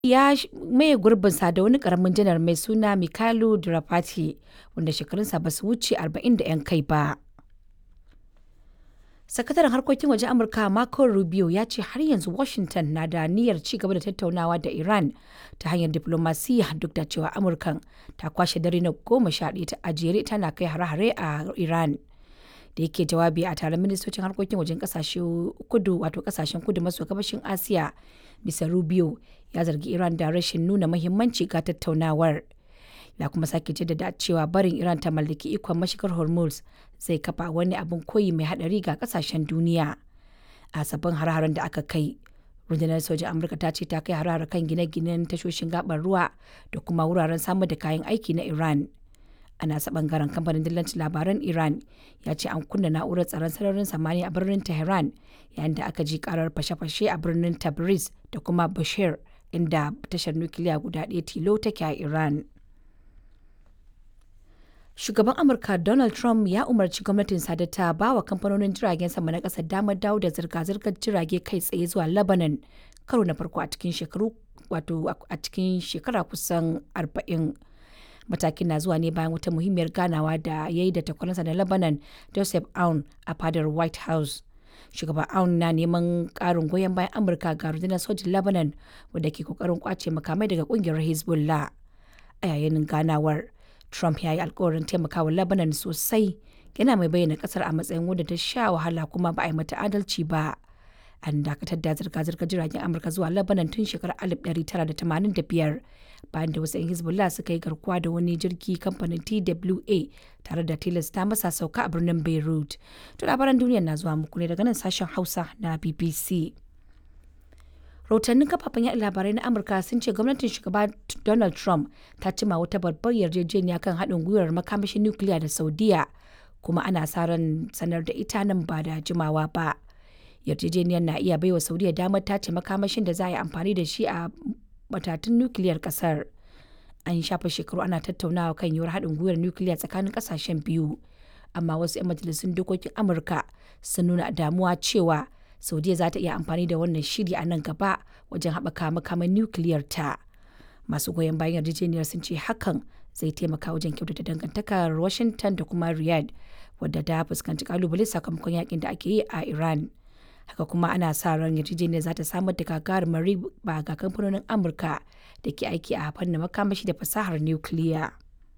ya maye gurbinsa da wani karamin janar mai suna Mikhailo Drapati wanda shekarunsa ba su wuce 40 da 'yan kai ba. Sakataren harkokin waje Amurka Marco Rubio ya ce har yanzu Washington na da niyyar ci gaba da tattaunawa da Iran ta hanyar diflomasiyya duk da cewa Amurkan ta kwashe dare na goma sha ɗaya ta ajere tana kai hare-hare a Iran. Da yake jawabi a taron ministocin harkokin wajen kasashe kudu wato kasashen kudu maso gabashin Asiya, Mr. Rubio ya zargi Iran da rashin nuna muhimmanci ga tattaunawar. Ya kuma sake jaddada cewa barin Iran ta mallaki ikon mashigar Hormuz zai kafa wani abin koyi mai hadari ga kasashen duniya. A sabbin har-haren da aka kai, rundunar sojin Amurka ta ce ta kai har kan gine-ginen tashoshin gabar ruwa da kuma wuraren samar da kayan aiki na Iran. A nasa bangaren kamfanin dillancin labaran Iran ya ce an kunna na'urar tsaron sararin samaniya a birnin Tehran yayin da aka ji karar fashe-fashe a birnin Tabriz da kuma Bushehr inda tashar nukiliya guda ɗaya tilo take a Iran. Shugaban Amurka Donald Trump ya umarci gwamnatinsa da ta ba wa kamfanonin jiragen sama na ƙasar damar dawo da zirga-zirgar jirage kai tsaye zuwa Lebanon karo na farko a cikin shekaru wato a cikin shekara kusan arba'in. Matakin na zuwa ne bayan wata muhimmiyar ganawa da ya yi da takwaransa na Lebanon Joseph Aoun a fadar White House. Shugaban Aoun na neman ƙarin goyon bayan Amurka ga rundunar sojin Lebanon wadda ke kokarin kwace makamai daga ƙungiyar Hezbollah. A yayin ganawar, Trump ya yi alkawarin taimakawa Lebanon sosai yana mai bayyana kasar a matsayin wadda ta sha wahala kuma ba a yi mata adalci ba. An dakatar da zirga-zirgar jiragen Amurka zuwa Lebanon tun shekarar 1985 bayan da wasu 'yan Hezbollah suka yi garkuwa da wani jirgi kamfanin TWA tare da tilasta masa sauka a birnin Beirut. To labaran duniya na zuwa muku ne daga nan sashen Hausa na BBC. rahotannin kafafen yaɗa labarai na amurka sun ce gwamnatin shugaba donald trump ta cima wata babbar yarjejeniya kan haɗin gwiwar makamashin nukiliya da saudiya kuma ana sa ran sanar da ita nan ba da jimawa ba yarjejeniyar na iya baiwa saudiya damar tace makamashin da za a yi amfani da shi a matatun nukiliyar kasar an shafa shekaru ana tattaunawa kan yiwuwar haɗin gwiwar nukiliya tsakanin ƙasashen biyu amma wasu 'yan majalisun dokokin amurka sun nuna damuwa cewa saudiya za ta iya amfani da wannan shiri a nan gaba wajen haɓaka makaman nukiliyar ta masu goyon bayan yarjejeniyar sun ce hakan zai taimaka wajen kyautata dangantakar washington da kuma riyadh wadda ta fuskanci kalubale sakamakon yakin da ake yi a iran haka kuma ana sa ran yarjejeniyar za ta samar da gagarumar riba ga kamfanonin amurka da ke aiki a fannin makamashi da fasahar nukiliya.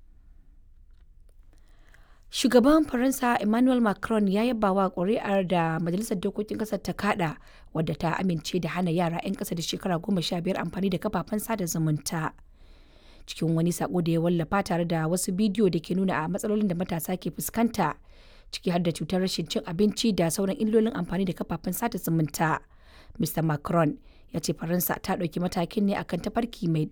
Shugaban Faransa Emmanuel Macron ya yaba wa ƙuri'ar da Majalisar Dokokin ƙasar ta kada wadda ta amince da hana yara 'yan ƙasa da shekara goma sha biyar amfani da kafafen sada zumunta. Cikin wani sako da ya wallafa tare da wasu bidiyo da ke nuna a matsalolin da matasa ke fuskanta ciki har da cutar rashin cin abinci da sauran illolin amfani da kafafen sada zumunta. Mr. Macron ya ce Faransa ta ɗauki matakin ne akan tafarki mai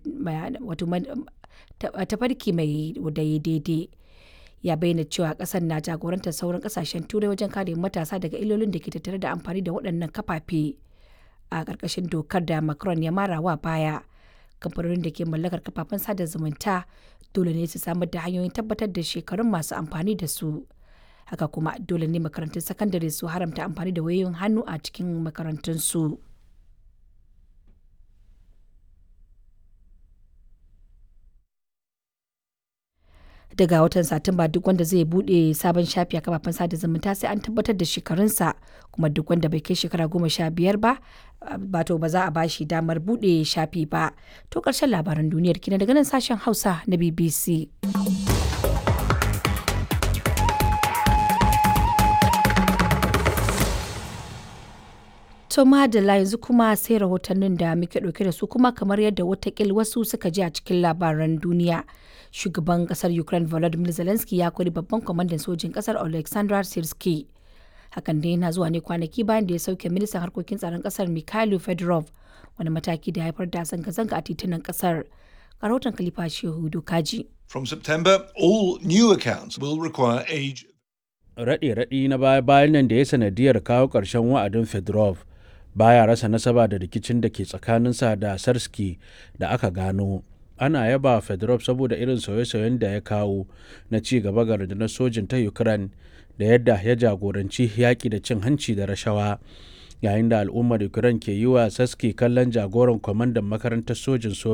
tafarki mai daidai. ya bayyana cewa kasar na jagorantar sauran kasashen turai wajen kare matasa daga illolin da ke tattare da amfani da waɗannan kafafe a ƙarƙashin dokar da macron ya mara wa baya kamfanonin da ke mallakar kafafen sada zumunta dole ne su samar da hanyoyin tabbatar da shekarun masu amfani da su haka kuma dole ne makarantun sakandare su haramta amfani da wayoyin hannu a cikin makarantunsu. su daga watan satumba duk wanda zai bude sabon shafi a kafafen sada zumunta sai an tabbatar da shekarunsa kuma duk wanda bai kai shekara goma sha biyar ba bato ba za a bashi damar bude shafi ba to karshen labaran duniyar kina daga nan sashen hausa na bbc To madalla yanzu kuma sai rahotannin da muke ɗauke da su kuma kamar yadda watakil wasu suka ji a cikin labaran duniya. Shugaban kasar Ukraine Volodymyr Zelensky ya kori babban kwamandan sojin kasar Alexander Sirski. Hakan dai yana zuwa ne kwanaki bayan da ya sauke ministan harkokin tsaron kasar Mikhailo Fedorov wani mataki da haifar da zanga-zanga a titunan kasar. Rahoton Khalifa Shehu Dokaji. From September, all new accounts will require age. Raɗe-raɗi na baya-bayan nan da ya sanadiyar kawo ƙarshen wa'adin Fedorov baya rasa nasaba da rikicin da ke tsakaninsa da sarski da aka gano ana yaba fedorov saboda irin sauye-sauyen da ya kawo na ci gaba ga rundunar sojin ta ukraine da yadda ya jagoranci yaƙi da cin hanci da rashawa yayin da al'ummar ukraine ke yi wa saski kallon jagoran kwamandan makarantar sojin